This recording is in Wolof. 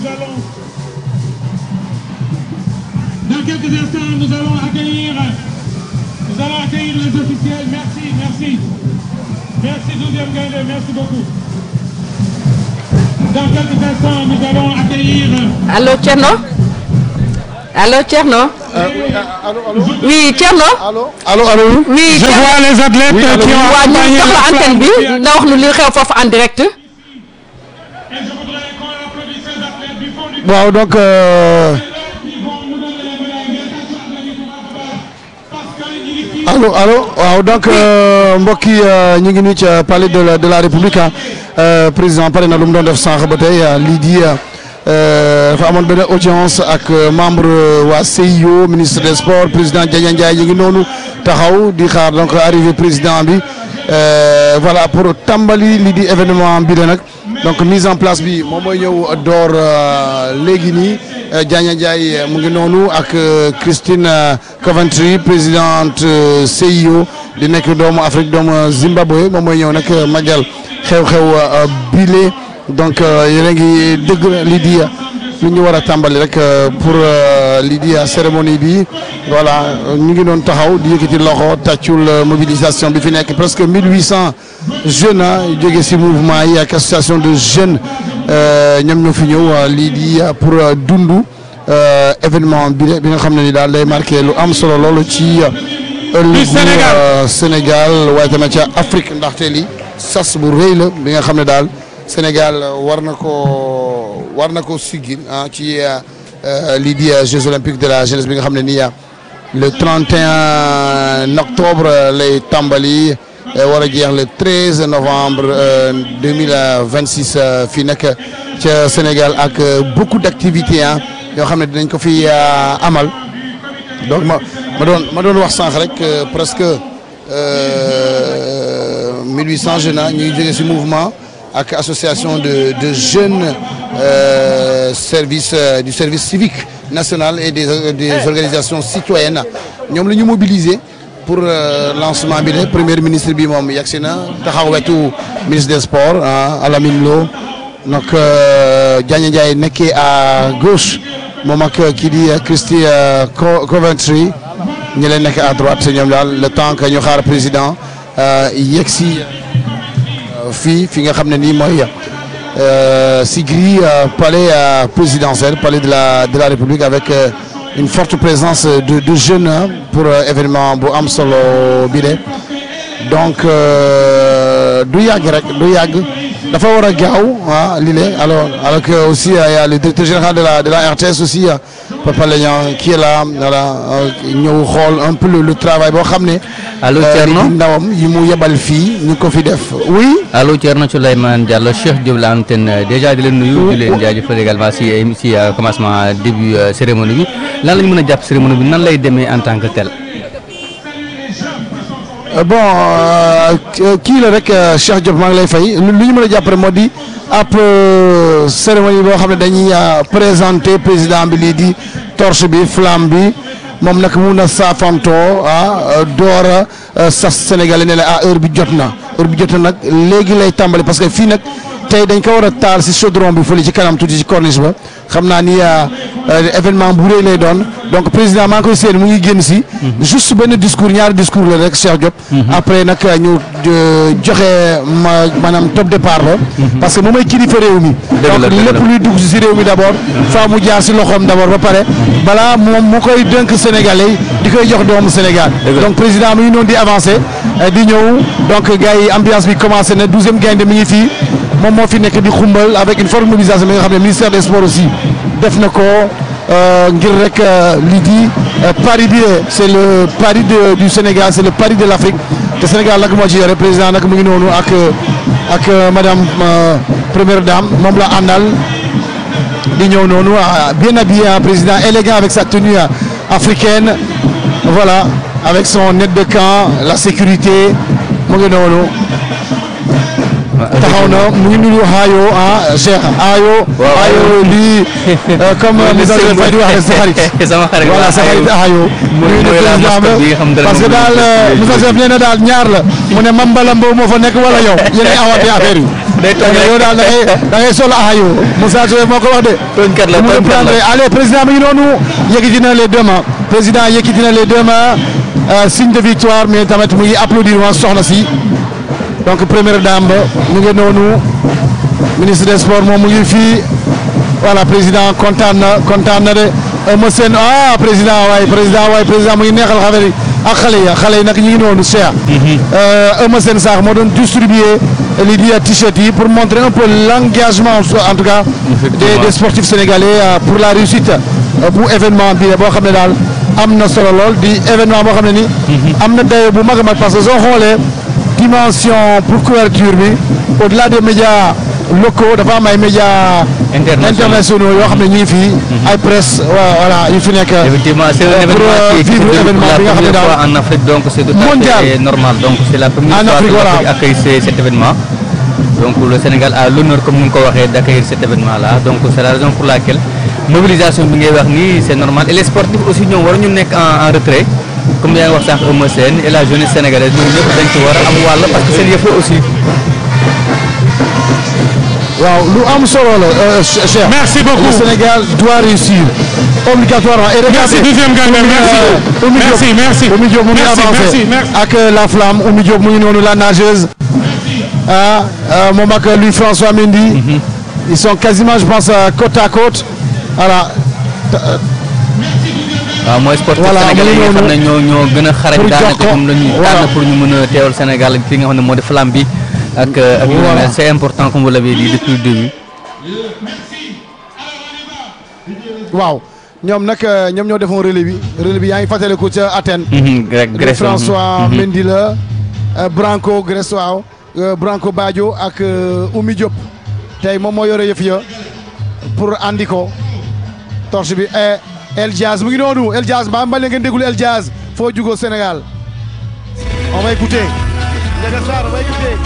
allons, dans quelques instants, nous allons accueillir, nous allons accueillir les officiels. Merci, merci. Merci 12e Gaïndé, merci beaucoup. Dans quelques instants, nous allons accueillir. Allô Thierno Allô Thierno Oui Thierno Allô allô Oui Je Thierno vois les athlètes Oui, allô. qui ont waa ñu accompagné jox la le antenne bi champion. nga wax nu li xew foofu en direct Et je voudrais qu'on applaudisse ces athlètes du fond du waaw donc euh, cœur qui vont nous donner les médailles. Mais attention, applaudissements parce que ñu ngi fii. allo allo waaw donc euh, mbokk yi euh, ñu ngi nii ca palais de la de la république ah euh, président pare na lu mu doon def sànq ba tey ah, lii di euh, dafa amoon benn audience ak euh, membre euh, waa CIO ministre des sports président Diagne Ndiaye ñu ngi noonu taxaw di xaar donc arrivé président bi euh, voilà pour tàmbali lii di événement bi la nag donc mise en place bi moom mooy ñëw door euh, léegi nii euh, Diagne Ndiaye mu ngi noonu ak euh, Christine euh, Coventry présidente euh, CIO di nekk doomu Afrique doomu Zimbabwe moom mooy ñëw nag euh, magal xew-xew euh, bile donc euh, yéen a ngi dëgg lii di lu ñu war a tàmbali rek euh, pour euh, lii di cérémonie bi voilà ñu ngi doon taxaw di yëkkati loxo tàccul euh, mobilisation bi fi nekk presque 1800 jeunes ah jóge si mouvement yi ak association de jeunes euh, ñoom ñoo fi ñëw euh, lii di euh, pour euh, dundu euh, événement bi de- bi nga xam ne ni daal day marqué lu am solo loolu ci ëllëgu Sénégal. euh, Sénégal waaye tamit ca Afrique ndaxte li sas bu rëy la bi nga xam ne daal Sénégal war na ko war na ko siggil ah ci euh, euh, lii di euh, Jeux olympiques de la jeunesse bi nga xam ne nii ah, le 31 octobre lay tàmbali euh, war a jeex le 13 novembre euh, 2026 euh, fii nag ca Sénégal ak euh, beaucoup d'activités ah yoo xam ne dinañ ko fi euh, amal donc ma ma doon ma doon wax sànq rek euh, presque euh, 1800 jeunes ah ñu ngi jógee ci mouvement ak association de de jeunes euh, service euh, du service civique national et des des organisations citoyennes ñoom la ñu mobiliser pour euh, lancement bi la premier ministre bi moom yegsi na taxaw wetu ministre des sports ah Alamine Lo donc euh, Diagne Ndiaye nekkee à gauche moom ak kii di Christy euh, Co- Coventry ñi leen nekk à droite ñoom daal le temps que ñu xaar président euh, yegg si euh, fii fi nga xam ne nii mooy euh, si grille euh, palais euh, présidentiel palais de la de la République avec euh, une forte présence de de jeunes hein, pour euh, événement bu am solo bi de donc euh, du yàgg rek du yàgg dafa war a gaaw ah lii la alors alors que aussi euh, il y a le directeur général de la de la RTS aussi euh, Papa Léon qui est là voilà euh, ñëw xool un peu le, le travail boo xam ne. Allô, euh, Thierno? li di ndawam yi mu yebal fii ñu ko fi def oui. allo Thierno Souleymane Diallo Cheikh Diop la antenne déjà di leen nuyu di leen jaajëfal également si si euh, commencement début euh, cérémonie bi lan la ñu mën a jàpp cérémonie bi nan lay demee en tant que tel. Euh, bon euh, kii la rek euh, Cheikh Diop maa ngi lay fay lu lu ñu mën a jàpp rek moo di ab euh, cérémonie boo xam ne dañuy euh, présenter président bi lii di torche bi flamme bi moom nag mun a saafantoo ah door a sas Sénégalais ne la ah heure bi jot na heure bi jot na nag léegi lay tàmbali parce que fii nag tey dañ ko war a taal si chaudron bi fële ci kanam tuuti ci corniche ba xam naa ni événement bu rëy lay doon donc président maa ngi koy séen mu ngi génn si. juste benn discours ñaari discours la rek Cheikh Diop. après nag ñu joxe ma maanaam top départ la. parce que moom mooy kilifa réew mi. dëgg la donc lépp luy dugg si réew mi d' abord. faa mu jaar si loxoom d' abord ba pare balaa moom mu koy dënk Sénégalais yi di koy jox doomu Sénégal. donc président mi ngi noonu di avancé di ñëw donc gars yi ambiance bi commencé na douzième gaynde mi ngi fii. moom moo fi nekk di xumbal avec une forte mobilisation bi nga xam ne ministère des sports aussi def na ko ngir rek lii di pari bi c' est le pari de du Sénégal c' est le pari de l' Afrique te Sénégal nag moo ci yore président nag mu ngi noonu ak ak madame première dame moom la àndal di ñëw noonu bien habillé président élégant avec sa tenue africaine voilà avec son aide de camp la sécurité mu ngi noonu. taxaw na mu ngi nuyu Ayo ah Cheikh Ayo. Waaw, Ayo Ayo. lii euh, comme Mooy le Moussa symbole. Faye di waxee sa xarit. sama xarit voilà waaw, sa xarit Ayo. Ayo. Mooy- nuyu na mooy la président mascotte ba. bi nga xam ne parce que moom daal la ñu Moussa tuddee. Chef nee na daal ñaar la mu ne Mame Balla Mbow moo fa nekk wala yow yéen a awatee affaire yi. Day toog Donc rek. yow daal da ngay da ngay sol Ayo Moussa Chef moo ko wax de. tooñkat la mu tooñkat reprendre la allez président mi ngi noonu yëkkati na les deux mains président yëkkati na les deux mains euh, signe de victoire mais tamit mu ngi applaudir waa soxna si donc première dame ba mu ngi noonu ministre des sports moom mu ngi fii voilà président kontaan na kontaan na de Eumeu Sène ah président waay président waay président mu ngi neexal xale yi ak xale yi xale yi nag ñu ngi noonu Cheikh. Eumeu Sène sax moo doon distribuer lii di t-shirt yi pour montrer un peu l'engagement en tout cas. des des sportifs sénégalais euh, pour la réussite euh, bu événement bi boo xam ne daal am na solo lool di événement boo xam ne ni. am na dayo bu mag a mag parce que soo xoolee dimension pour couverture bi au-delà des médias locaux dafa am ay médias. Internationaux. internationaux yoo xam ne ñu ngi fii. ay presse wa- voilà yu fi nekk. Effectivement, c'est Euh, un pour, événement euh, qui est qui se vivre déroule pour événement la bi nga xam ne première daal. fois en Afrique, donc c'est tout à Mondial. fait normal. Donc c'est la première En fois Afrique, que voilà. l'Afrique accueille ce- cet événement. Donc le Sénégal a l'honneur, comme nous l'avons d'accueillir cet événement-là. Donc c'est la raison pour laquelle mobilisation bi ngay wax nii c'est normal et les sportifs aussi ñoom war ñu nekk en en retrait comme yaa ngi wax sànq Eumeu Sène et la jeunesse sénégalaise ñoom ñëpp dañ ci war a am wàll parce que seen yëf la aussi. waaw lu am solo la euh, Che- Cheikh. Merci beaucoup. Le Sénégal doit réussir obligatoirement. Et regardez, Merci, deuxième gagnant, Oumy, merci. euh, Oumy Diop. Merci, merci. Oumy Diop mu ngi Merci, avancé merci, merci. ak euh, la flamme Oumy Diop mu ngi noonu la nageuse. ah euh, moom ak lui François Mendy. ils sont quasiment je pense euh, côte à côte voilà. waaw mooy sportif Voilà, sénégalais yi mu nga ngi xam ne ñoo ñoo gën a xarañ Pour daanaka jox ko, moom la ñuy voilà. tànn pour ñu mën a teewal Sénégal fi nga xam ne moo di flamme bi ak ak yu ni Voilà. mel. c'est important comme vous l'avez dit depuis le début. waaw ñoom nag euh, ñoom ñoo defoon relais bi relais bi yaa ngi fàttaliku ca Athènes. Grec de Grèce François Mendy la euh, Branco Grèce waaw euh, Branco Badio ak euh, Oumy Diop tey moom moo yore yëf ya pour andi ko torche bi eh, El Diaz mu ngi noonu El Diaz mbaa mbaa ngeen déglu El Diaz foo jugoo Sénégal on va écouter. Ndiaga Sarr on va écouter.